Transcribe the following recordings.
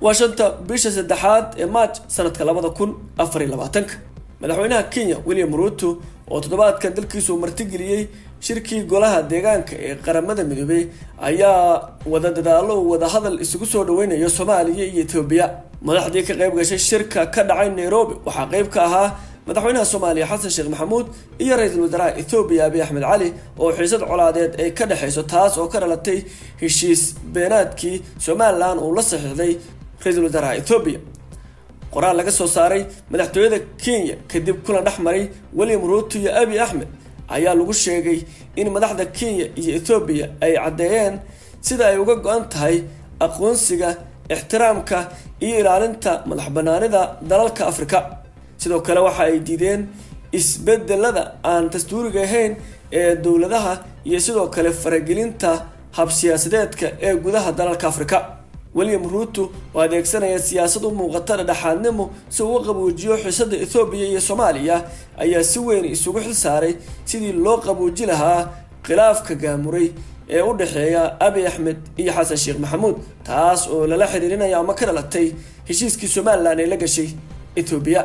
waa shanta bisha saddexaad ee maaj sanadka labada kun afar iyo labaatanka madaxweynaha kenya william ruuto oo toddobaadkan dalkiisu martigeliyey shirkii golaha deegaanka ee qaramada midoobey ayaa wada dadaalo wada hadal isugu soo dhaweynayo soomaaliya iyo etoobiya madaxdii ka qayb gashay shirka ka dhacay nairobi waxaa qayb ka ahaa madaxweynaha soomaaliya xasan sheekh maxamuud iyo ra-iisul wasaaraha ethoobiya abiy axmed cali oo xiisad colaadeed ay ka dhexeyso taas oo ka dhalatay heshiis beenaadkii somalilan uu la saxiixday ra-iisul wasaaraha ethoobiya qoraal laga soo saaray madaxtooyada kenya kadib kulan dhex maray william ruuto iyo abiy axmed ayaa lagu sheegay in madaxda kenya iyo ethoobiya ay caddeeyeen sida ay uga go-an tahay aqoonsiga ixtiraamka iyo ilaalinta madax banaanida dalalka afrika sidoo kale waxa ay diideen isbedelada aan dastuuriga ahayn ee dowladaha iyo sidoo kale faragelinta habsiyaasadeedka ee gudaha dalalka afrika william ruuto oo adeegsanaya siyaasad u muuqata dhexaadnimo si uu u qabuujiyo xiisada ethoobiya iyo soomaaliya ayaa si weyn isugu xil saaray sidii loo qabuuji lahaa khilaafka gaamuray ee u dhexeeya abiy axmed iyo xasan sheekh maxamuud taas oo lala xiriirinaya ama ka dhalatay heshiiskii somalilan ee la gashay ethoobiya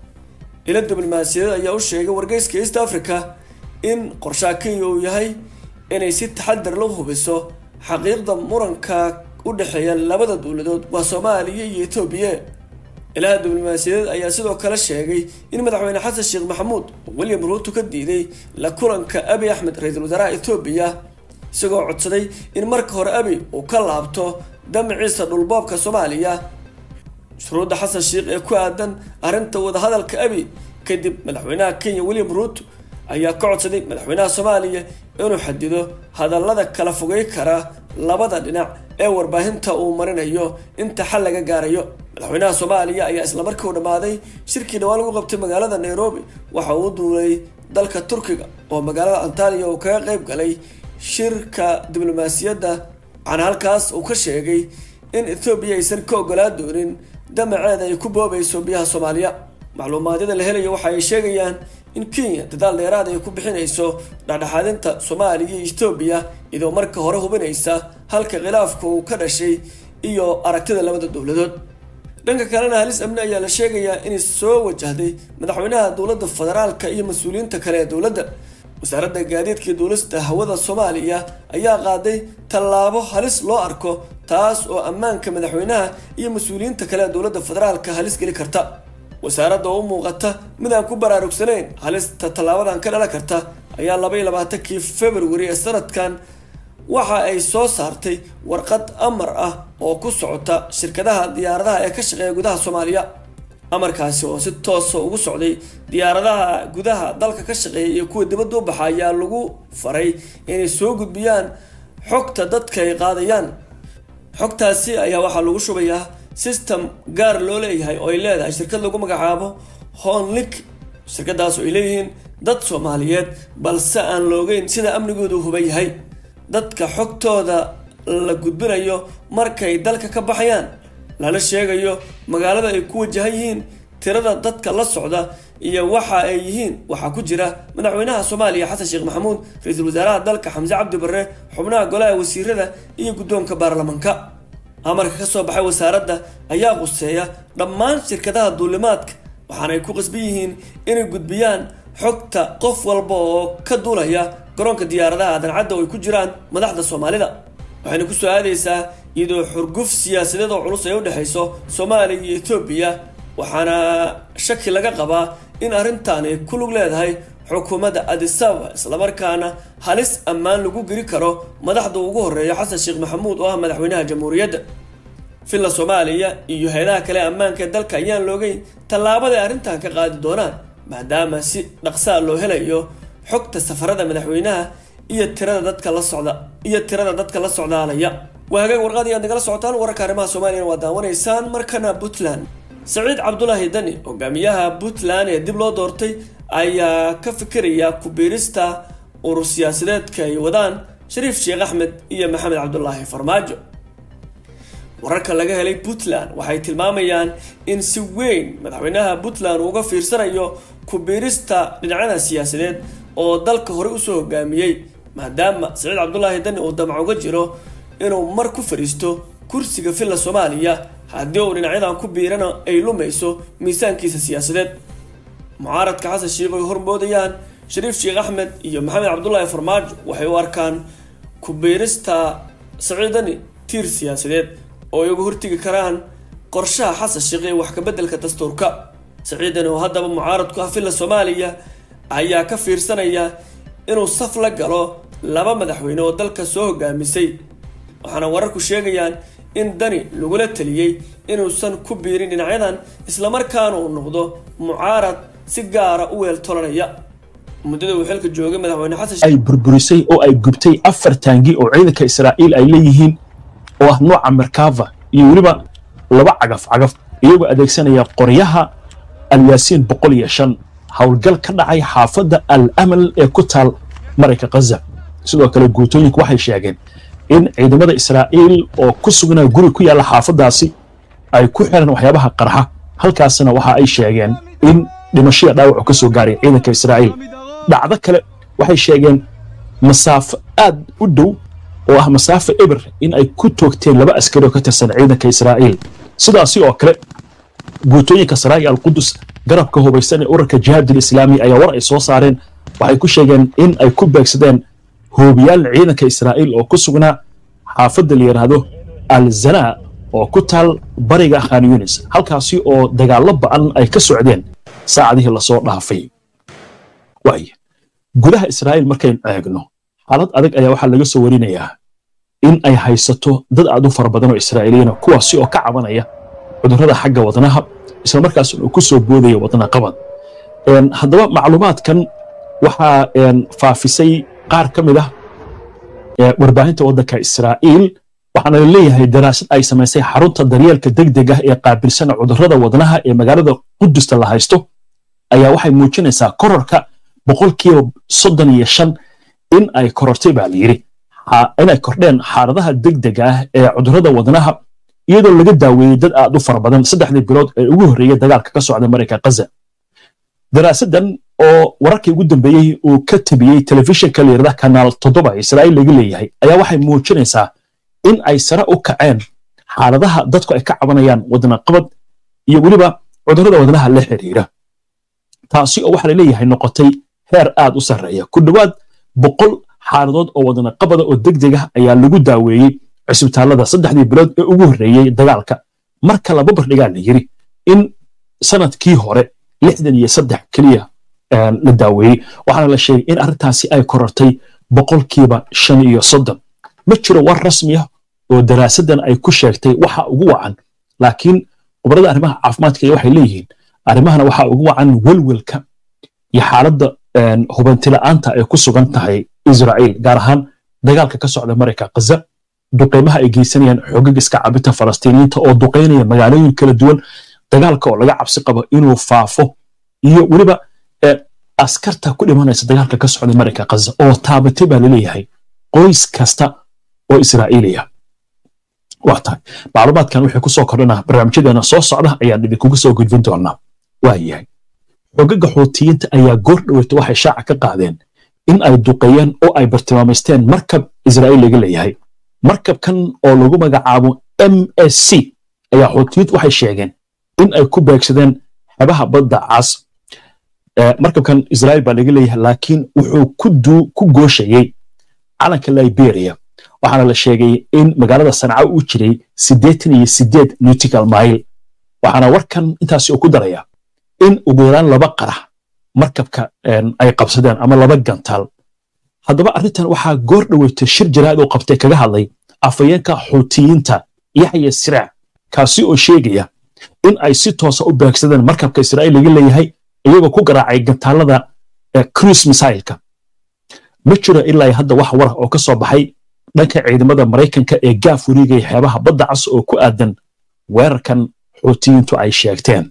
ila diblomaasiyadeed ayaa u sheegay wargeyska east africa in qorshaha kenya uu yahay inay si taxadar la hubiso xaqiiqda muranka u dhexeeya labada dowladood waa soomaaliya iyo etoobiya ilaha diblomaasiyadeed ayaa sidoo kale sheegay in madaxweyne xasan sheekh maxamuud william ruuto ka diiday la kulanka abiy axmed ra-iisul wasaaraha etoobiya isagoo codsaday in marka hore abiy uu ka laabto damaciisa dhulboobka soomaaliya shuruudda xasan sheekh ee ku aadan arrinta wadahadalka abiy kadib madaxweynaha kenya william ruuto ayaa ka codsaday madaxweynaha soomaaliya inuu xadido hadallada kala fogey kara labada dhinac ee warbaahinta uu marinayo inta xal laga gaarayo madaxweynaha soomaaliya ayaa islamarkii u dhammaaday shirkii dhawaan lagu qabtay magaalada nairobi waxa uu duulay dalka turkiga oo magaalada antaliya uu kaga qayb galay shirka diblomaasiyadda waxaana halkaas uu ka sheegay in ethoobiya aysan ka ogolaa doonin damaceeda ay ku boobayso biyaha soomaaliya macluumaadyada la helayo waxa ay sheegayaan in kenya dadaal dheeraad ay ku bixinayso dhexdhexaadinta soomaaliya iyo etoobiya iyadoo marka hore hubinaysa halka khilaafka uu ka dhashay iyo aragtida labada dowladood dhanka kalena halis amni ayaa la sheegayaa inay soo wajahday madaxweynaha dowladda federaalka iyo mas-uuliyiinta kale ee dowladda wasaaradda gaadiidka iyo duulista hawada soomaaliya ayaa qaaday tallaabo halis loo arko taas oo ammaanka madaxweynaha iyo mas-uuliyiinta kale ee dowladda federaalka halis geli karta wasaaradda oo u muuqata mid aan ku baraarugsanayn halista tallaabadan ka dhalan karta ayaa laba iyo labaatankii february ee sanadkan waxa ay soo saartay warqad amar ah oo ku socota shirkadaha diyaaradaha ee ka shaqeeya gudaha soomaaliya amarkaasi oo si toosa ugu socday diyaaradaha gudaha dalka ka shaqeeya iyo kuwa dibadda u baxa ayaa lagu faray inay soo gudbiyaan xogta dadka ay qaadayaan xogtaasi ayaa waxaa lagu shubayaa system gaar loo leeyahay oo ay leedahay shirkad lagu magacaabo honlik shirkadaas oo ay leeyihiin dad soomaaliyeed balse aan loogeyn sida amnigoodu huba yahay dadka xogtooda la gudbinayo markay dalka ka baxayaan lala sheegayo magaalada ay ku wajahan yihiin tirada dadka la socda iyo waxa ay yihiin waxaa ku jira madaxweynaha soomaaliya xasan sheekh maxamuud ra-iisul wasaaraha dalka xamse cabdi barre xubnaha golaha wasiirada iyo guddoonka baarlamanka amarka ka soo baxay wasaaradda ayaa quseeya dhammaan shirkadaha duulimaadka waxaana ay ku qasban yihiin inay gudbiyaan xogta qof walba oo ka duulaya garoonka diyaaradaha dancadda oo ay ku jiraan madaxda soomaalida waxayna ku soo aadaysaa iyadoo xurguf siyaasadeed oo culus ay u dhexayso soomaaliya iyo etoobiya waxaana shaki laga qabaa in arrintan ay ku lug leedahay xukuumadda adisaba islamarkaana halis ammaan lagu geli karo madaxda ugu horeeya xasan sheekh maxamuud oo ah madaxweynaha jamhuuriyadda villa soomaaliya iyo hay-adaha kale ammaanka ee dalka ayaan loogeyn tallaabada ay arrintan ka qaadi doonaan maadaama si dhaqsaa loo helayo xogta safarada madaxweynaha iyo tirada dadka la socda iyo tirada dadka la socdaalaya waa hagaag warqadii aad nagala socotaan wararka arrimaha soomaaliyana waa daawanaysaan markana puntland saciid cabdulaahi dani hogaamiyaha puntland ee dib loo doortay ayaa ka fikiraya ku-biirista urur siyaasadeedka ay wadaan shariif sheekh axmed iyo maxamed cabdulaahi farmaajo wararka laga helay puntland waxay tilmaamayaan in si weyn madaxweynaha puntland uu uga fiirsanayo ku-biirista dhinacyada siyaasadeed oo dalka hore usoo hogaamiyey maadaama saciid cabdulaahi dani uu damac uga jiro inuu mar ku fadhiisto kursiga villa soomaaliya haddii uu dhinacyadan ku biirana ay lumayso miisaankiisa siyaasadeed mucaaradka xasan sheikh ay hormoodayaan shariif sheekh axmed iyo maxamed cabdulaahi farmaajo waxay u arkaan ku biirista saciidani tiir siyaasadeed oo ay uga hortegi karaan qorshaha xasan sheekh ee wax kabeddelka dastuurka saciidani oo haddaba mucaaradku ah villa soomaaliya ayaa ka fiirsanaya inuu saf la galo laba madaxweyne oo dalka soo hogaamisay waxaana wararku sheegayaan in dani lagula taliyey inuusan ku biirin dhinacyadan islamarkaana uu noqdo mucaarad si gaara u weel tolanaya muddada uu xilka joogay madaxweyne xasan ay burburisay oo ay gubtay afar taangi oo ciidanka israa'iil ay leeyihiin oo ah nooca merkava iyo weliba laba cagaf cagaf iyagoo adeegsanaya qoryaha alyaasiin boqol iyo shan howlgal ka dhacay xaafadda al amal ee ku taal marayka khaza sidoo kale guutooyinku waxay sheegeen in ciidamada israa'iil oo ku sugnaa guri ku yaalla xaafaddaasi ay ku xiran waxyaabaha qarxa halkaasna waxa ay sheegeen in dhimashada dhaawacu ka soo gaaray ciidanka israa'iil dhacdo kale waxay sheegeen masaafo aad u dhow oo ah masaafo eber in ay ku toogteen laba askari oo ka tirsan ciidanka israa'iil sidaasi oo kale guutooyinka saraa'i alqudus garabka hubaysan ee urarka jihaadul islaami ayaa war ay soo saareen waxay ku sheegeen in ay ku beegsadeen hoobiyaal ciidanka israa'iil oo ku sugnaa xaafadda la yidhaahdo al zanaa oo ku taal bariga khan yunis halkaasi oo dagaallo ba'an ay ka socdeen saacadihii lasoo dhaafay waay gudaha israa'iil markaynu eegno xaalad adag ayaa waxaa laga soo warinayaa in ay haysato dad aad u fara badan oo israa'iiliyiina kuwaasi oo ka cabanaya cudurrada xagga wadnaha isla markaas uu ku soo boodaya wadna qabad haddaba macluumaadkan waxaa faafisay qaar ka mid ah warbaahinta waddanka israa'iil waxaana la leeyahay daraasad ay samaysay xarunta daryeelka degdeg ah ee qaabilsana cudurrada wadnaha ee magaalada qudusta la haysto ayaa waxay muujinaysaa kororka boqolkiiba soddon iyo shan in ay korortay baa la yidhi inay kordheen xaaladaha degdega ah ee cudurrada wadnaha iyadoo laga daaweeyey dad aad u fara badan saddexdii bilood ee ugu horreeyey dagaalka ka socda marayka khaza daraasaddan oo wararkii ugu dambeeyey uu ka tabiyey telefishinka layirahda kanaal toddoba israa'iil laga leeyahay ayaa waxay muujinaysaa in ay sare u kaceen xaaladaha dadku ay ka cabanayaan wadna qabad iyo weliba cudurrada wadnaha la xiriira taasi oo waxaa la leeyahay noqotay heer aad u sarreeya ku dhowaad boqol xaaladood oo wadna qabada oo degdeg ah ayaa lagu daaweeyey cisbitaallada saddexdii bilood ee ugu horreeyey dagaalka marka laba bardhigaa la yidhi in sanadkii hore lixdan iyo saddex keliya la daaweeyey waxaana la sheegay in arrintaasi ay korortay boqolkiiba shan iyo soddon ma jiro war rasmi ah oo daraasaddan ay ku sheegtay waxa ugu wacan laakiin khubarada arrimaha caafimaadka waxay leeyihiin arrimahana waxaa ugu wacan welwelka iyo xaaladda hubantila'aanta ay ku sugan tahay israa'iil gaar ahaan dagaalka ka socda marayka khaza duqeymaha ay geysanayaan xogag iska cabinta falastiiniyiinta oo duqeynaya magaalooyin kala duwan dagaalka oo laga cabsi qabo inuu faafo iyo weliba askarta ku dhimanaysa dagaalka ka socda marayka khaza oo taabatay baa laleeyahay qoys kasta oo israa'iiliya waa tahay macluumaadkan wixii ku soo kordhana barnaamijyadeena soo socda ayaan idinkugu soo gudbin doonaa waa yahay xogaga xuutiyiinta ayaa goor dhoweyta waxay shaaca ka qaadeen in ay duqeeyeen oo ay bartilmaamaysteen markab israa'iil laga leeyahay markabkan oo lagu magacaabo m s c ayaa xuutiyiintu waxay sheegeen in ay ku beegsadeen xebaha badda cas markabkan israa'iil baa laga leeyahay laakiin wuxuu ku gooshayey calanka liberia waxaana la sheegay in magaalada sanca uu jiray siddeetan iyo siddeed nautical mile waxaana warkan intaasi uu ku daraya in ugu yaraan laba qarax markabka ay qabsadeen ama laba gantaal haddaba arrintan waxaa goor dhoweyta shir jaraa'id oo qabtay kaga hadlay afayeenka xuutiyiinta yaxya siraac kaasi oo sheegaya in ay si toosa u beegsadeen markabka israa'iil laga leeyahay iyagoo ku garaacay gantaalada cruise misailka ma jiro ilaa hadda wax warah oo ka soo baxay dhanka ciidamada maraykanka ee gaaf wareegaya xeebaha badda cas oo ku aadan weerarkan xuutiyiintu ay sheegteen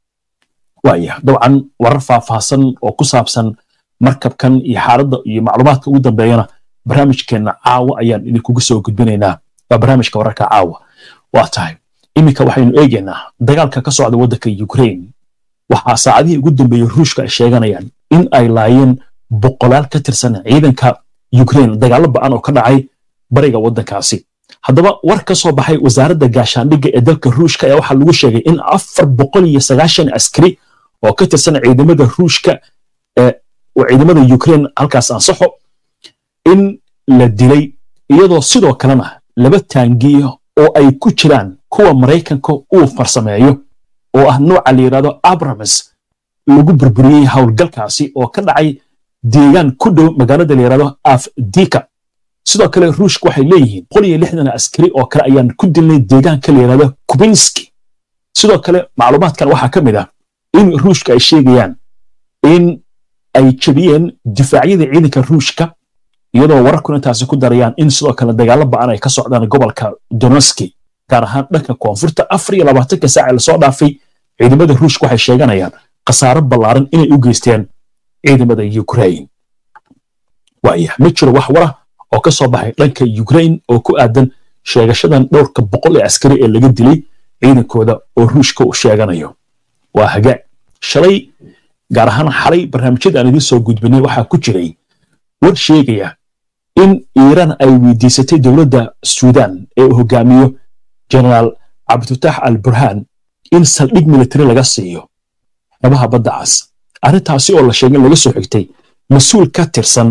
waaya dabcan warar faahfaahsan oo ku saabsan markabkan iyo xaaladda iyo macluumaadka ugu dambeeyana barnaamijkeenna caawa ayaan idinkugu soo gudbinaynaa waa barnaamijka wararka caawa waa tahay iminka waxaynu eegaynaa dagaalka ka socda waddanka ukraine waxaa saacadihii ugu dambeeyey ruushka ay sheeganayaan in ay laayeen boqolaal ka tirsan ciidanka ukraine dagaallo ba'an oo ka dhacay bariga waddankaasi haddaba war ka soo baxay wasaaradda gaashaandhigga ee dalka ruushka ayaa waxaa lagu sheegay in afar boqol iyo sagaashan askari oo ka tirsan ciidamada ruushka oo ciidamada ukraine halkaas ansaxo in la dilay iyadoo sidoo kalena laba taangiyo oo ay ku jiraan kuwa maraykanka uu farsameeyo oo ah nooca la yidhahdo abrames lagu burburiyey howlgalkaasi oo ka dhacay deegaan ku dhow magaalada la yidhahdo afdika sidoo kale ruushka waxay leeyihiin boqol iyo lixdan askari oo kale ayaan ku dilnay deegaanka la yidhahdo kubinski sidoo kale macluumaadkan waxaa ka mid ah in ruushka ay sheegayaan in ay jebiyeen difaacyada ciidanka ruushka iyadoo wararkuna intaasi ku darayaan in sidoo kale dagaalo ba'an ay ka socdaan gobolka doneski gaar ahaan dhanka koonfurta afar iyo labaatanka saac ee lasoo dhaafay ciidamada ruushka waxay sheeganayaan khasaaro ballaaran inay u geysteen ciidamada ukraine waaya ma jiro wax wara oo ka soo baxay dhanka ukraine oo ku aadan sheegashadan dhowrka boqol ee askari ee laga dilay ciidankooda oo ruushka uu sheeganayo waa hagaag shalay gaar ahaan xalay barnaamijyada aan idiin soo gudbinay waxaa ku jiray war sheegaya in iiraan ay weydiisatay dowladda suudaan ee uu hogaamiyo generaal cabdifatax al burhaan in saldhig militari laga siiyo xebaha badda cas arrintaasi oo la sheegay laga soo xigtay mas-uul ka tirsan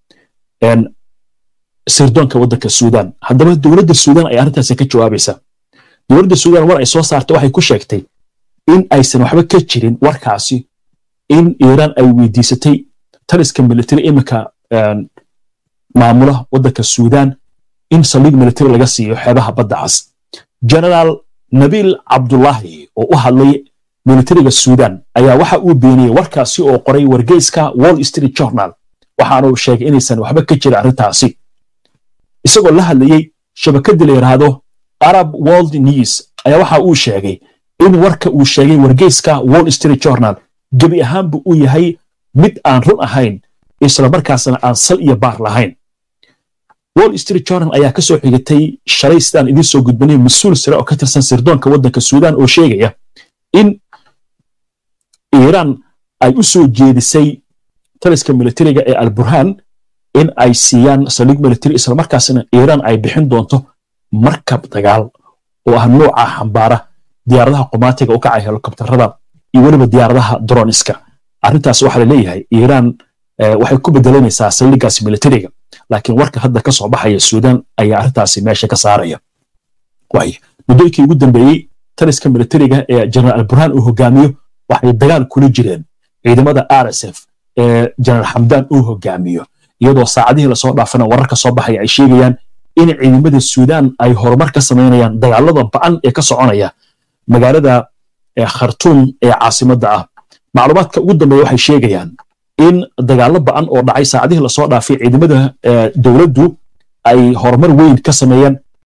sirdoonka waddanka suudaan haddaba dowladda suudaan ay arrintaasi ka jawaabaysaa dowladda suudaan war ay soo saartay waxay ku sheegtay in aysan waxba ka jirin warkaasi in iiraan ay weydiisatay taliska militari iminka maamula waddanka suudaan in saldhig militari laga siiyo xeebaha badda cas generaal nabiil cabdullaahi oo u hadlay militariga suudaan ayaa waxa uu beeniyey warkaasi oo qoray wargeyska wall street journal waxaana uu sheegay inaysan waxba ka jirin arrintaasi isagoo la hadlayey shabakadda la yidhaahdo arab world news ayaa waxa uu sheegay in warka uu sheegay wargeyska wall street journal gebi ahaanba uu yahay mid aan run ahayn isla markaasna aan sal iyo baar lahayn wall street journal ayaa ka soo xigatay shalay sidaan idiin soo gudbinay mas-uul sare oo ka tirsan sirdoonka waddanka suudaan oo sheegaya in iiraan ay u soo jeedisay taliska militariga ee alburhaan in ay siiyaan saldhig militari islamarkaasna iiraan ay bixin doonto markab dagaal oo ah nooca xambaara diyaaradaha qumaatiga u kacay helikobtarada iyo weliba diyaaradaha droniska arrintaas waxaa la leeyahay iiraan waxay ku bedelanaysaa saldhigaas militariga laakiin warka hadda ka soo baxaya suudaan ayaa arrintaasi meesha ka saaraya waay muddooyinkii ugu dambeeyey taliska militariga ee jeneraal alburhaan uu hogaamiyo waxay dagaal kula jireen ciidamada rsf ee jeneraal xamdaan uu hogaamiyo iyadoo saacadihii lasoo dhaafana wararka soo baxaya ay sheegayaan in ciidamada suudaan ay horumar ka samaynayaan dagaalada ba'an ee ka soconaya magaalada khartuum ee caasimadda ah macluumaadka ugu dambeeya waxay sheegayaan in dagaallo ba'an oo dhacay saacadihii lasoo dhaafay ciidamada dowladdu ay horumar weyn ka sameeyeen